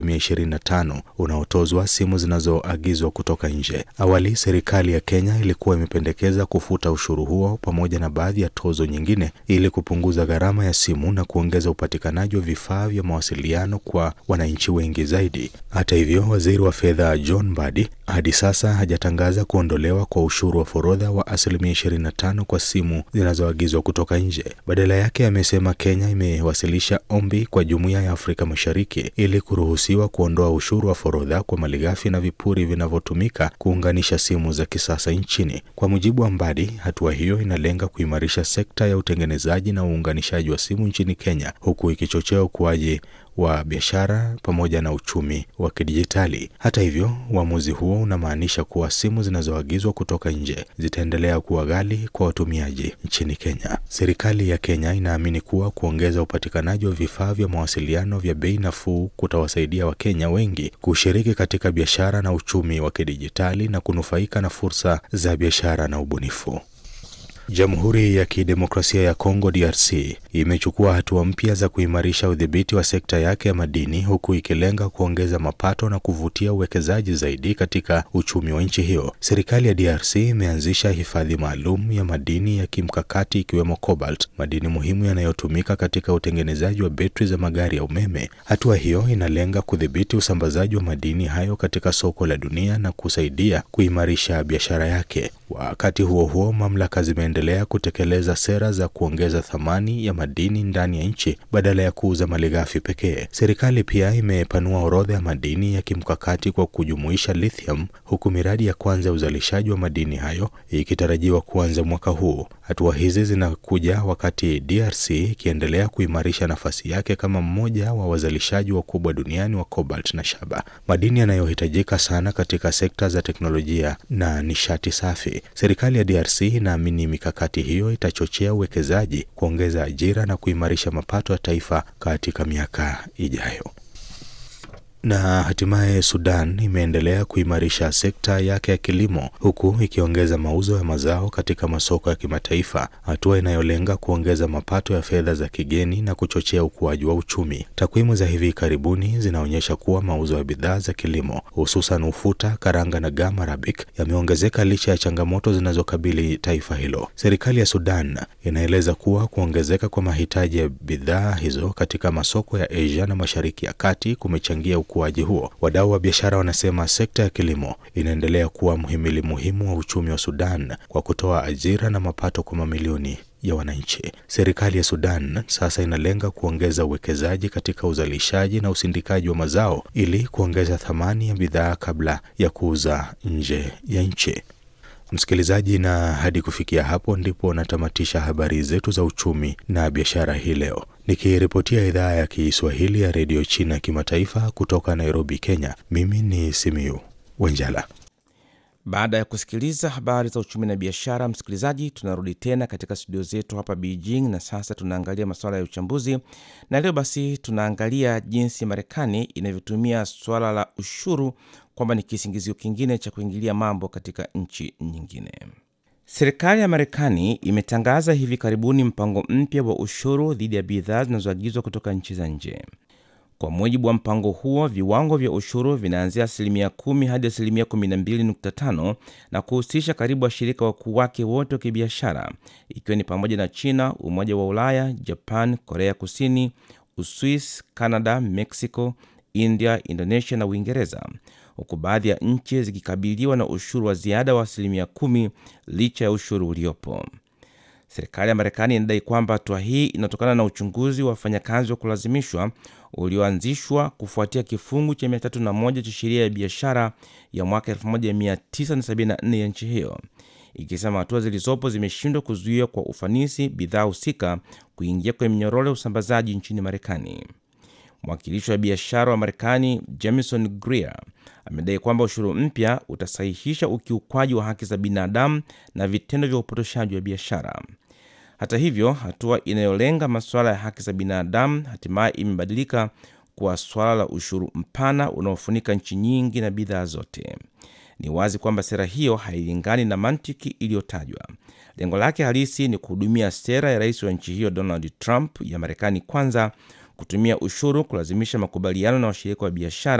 25 unaotozwa simu zinazoagizwa kutoka nje. Awali serikali ya Kenya ilikuwa imependekeza kufuta ushuru huo pamoja na baadhi ya tozo nyingine ili kupunguza gharama ya simu na kuongeza upatikanaji wa vifaa vya mawasiliano kwa wananchi wengi zaidi. Hata hivyo, waziri wa fedha John Mbadi hadi sasa hajatangaza kuondolewa kwa ushuru wa forodha wa asilimia 25 kwa simu zinazoagizwa kutoka nje. Badala yake, amesema Kenya imewasilisha ombi kwa Jumuiya ya Afrika Mashariki ili kuruhusiwa kuondoa ushuru wa forodha kwa malighafi na vipuri vinavyotumika kuunganisha simu za kisasa nchini. Kwa mujibu wa Mbadi, hatua hiyo inalenga kuimarisha sekta ya utengenezaji na uunganishaji wa simu nchini Kenya, huku ikichochea ukuaji wa biashara pamoja na uchumi wa kidijitali. Hata hivyo, uamuzi huo unamaanisha kuwa simu zinazoagizwa kutoka nje zitaendelea kuwa ghali kwa watumiaji nchini Kenya. Serikali ya Kenya inaamini kuwa kuongeza upatikanaji wa vifaa vya mawasiliano vya bei nafuu kutawasaidia Wakenya wengi kushiriki katika biashara na uchumi wa kidijitali na kunufaika na fursa za biashara na ubunifu. Jamhuri ya Kidemokrasia ya Kongo DRC imechukua hatua mpya za kuimarisha udhibiti wa sekta yake ya madini huku ikilenga kuongeza mapato na kuvutia uwekezaji zaidi katika uchumi wa nchi hiyo. Serikali ya DRC imeanzisha hifadhi maalum ya madini ya kimkakati ikiwemo cobalt, madini muhimu yanayotumika katika utengenezaji wa betri za magari ya umeme. Hatua hiyo inalenga kudhibiti usambazaji wa madini hayo katika soko la dunia na kusaidia kuimarisha biashara yake. Wakati huo huo, mamlaka zimeendelea kutekeleza sera za kuongeza thamani ya madini ndani ya nchi badala ya kuuza malighafi pekee. Serikali pia imepanua orodha ya madini ya kimkakati kwa kujumuisha lithium, huku miradi ya kwanza ya uzalishaji wa madini hayo ikitarajiwa kuanza mwaka huu. Hatua hizi zinakuja wakati DRC ikiendelea kuimarisha nafasi yake kama mmoja wa wazalishaji wakubwa duniani wa cobalt na shaba, madini yanayohitajika sana katika sekta za teknolojia na nishati safi. Serikali ya DRC inaamini mikakati hiyo itachochea uwekezaji, kuongeza ajira na kuimarisha mapato ya taifa katika miaka ijayo. Na hatimaye Sudan imeendelea kuimarisha sekta yake ya kilimo huku ikiongeza mauzo ya mazao katika masoko ya kimataifa, hatua inayolenga kuongeza mapato ya fedha za kigeni na kuchochea ukuaji wa uchumi. Takwimu za hivi karibuni zinaonyesha kuwa mauzo ya bidhaa za kilimo hususan ufuta, karanga na gam arabic yameongezeka licha ya changamoto zinazokabili taifa hilo. Serikali ya Sudan inaeleza kuwa kuongezeka kwa mahitaji ya bidhaa hizo katika masoko ya Asia na Mashariki ya Kati kumechangia ukuaji huo. Wadau wa biashara wanasema sekta ya kilimo inaendelea kuwa mhimili muhimu wa uchumi wa Sudan kwa kutoa ajira na mapato kwa mamilioni ya wananchi. Serikali ya Sudan sasa inalenga kuongeza uwekezaji katika uzalishaji na usindikaji wa mazao ili kuongeza thamani ya bidhaa kabla ya kuuza nje ya nchi. Msikilizaji, na hadi kufikia hapo ndipo natamatisha habari zetu za uchumi na biashara hii leo, nikiripotia idhaa ya Kiswahili ya redio China kimataifa kutoka Nairobi, Kenya. Mimi ni Simiu Wenjala. Baada ya kusikiliza habari za uchumi na biashara, msikilizaji, tunarudi tena katika studio zetu hapa Beijing, na sasa tunaangalia masuala ya uchambuzi, na leo basi tunaangalia jinsi Marekani inavyotumia suala la ushuru kwamba ni kisingizio kingine cha kuingilia mambo katika nchi nyingine. Serikali ya Marekani imetangaza hivi karibuni mpango mpya wa ushuru dhidi ya bidhaa zinazoagizwa kutoka nchi za nje. Kwa mujibu wa mpango huo, viwango vya ushuru vinaanzia asilimia 10 hadi asilimia 12.5 na kuhusisha karibu washirika wakuu wake wote wa kibiashara, ikiwa ni pamoja na China, Umoja wa Ulaya, Japan, Korea Kusini, Uswis, Canada, Mexico, India, Indonesia na Uingereza, huku baadhi ya nchi zikikabiliwa na ushuru wa ziada wa asilimia 10 licha ya ushuru uliopo. Serikali ya Marekani inadai kwamba hatua hii inatokana na uchunguzi wa wafanyakazi wa kulazimishwa ulioanzishwa kufuatia kifungu cha 301 cha sheria ya biashara ya mwaka 1974 ya nchi hiyo, ikisema hatua zilizopo zimeshindwa kuzuia kwa ufanisi bidhaa husika kuingia kwenye minyororo ya usambazaji nchini Marekani. Mwakilishi wa biashara wa Marekani Jamison Greer amedai kwamba ushuru mpya utasahihisha ukiukwaji wa haki za binadamu na vitendo vya upotoshaji wa biashara. Hata hivyo, hatua inayolenga masuala ya haki za binadamu hatimaye imebadilika kuwa swala la ushuru mpana unaofunika nchi nyingi na bidhaa zote. Ni wazi kwamba sera hiyo hailingani na mantiki iliyotajwa. Lengo lake halisi ni kuhudumia sera ya rais wa nchi hiyo Donald Trump ya Marekani kwanza kutumia ushuru kulazimisha makubaliano na washirika wa biashara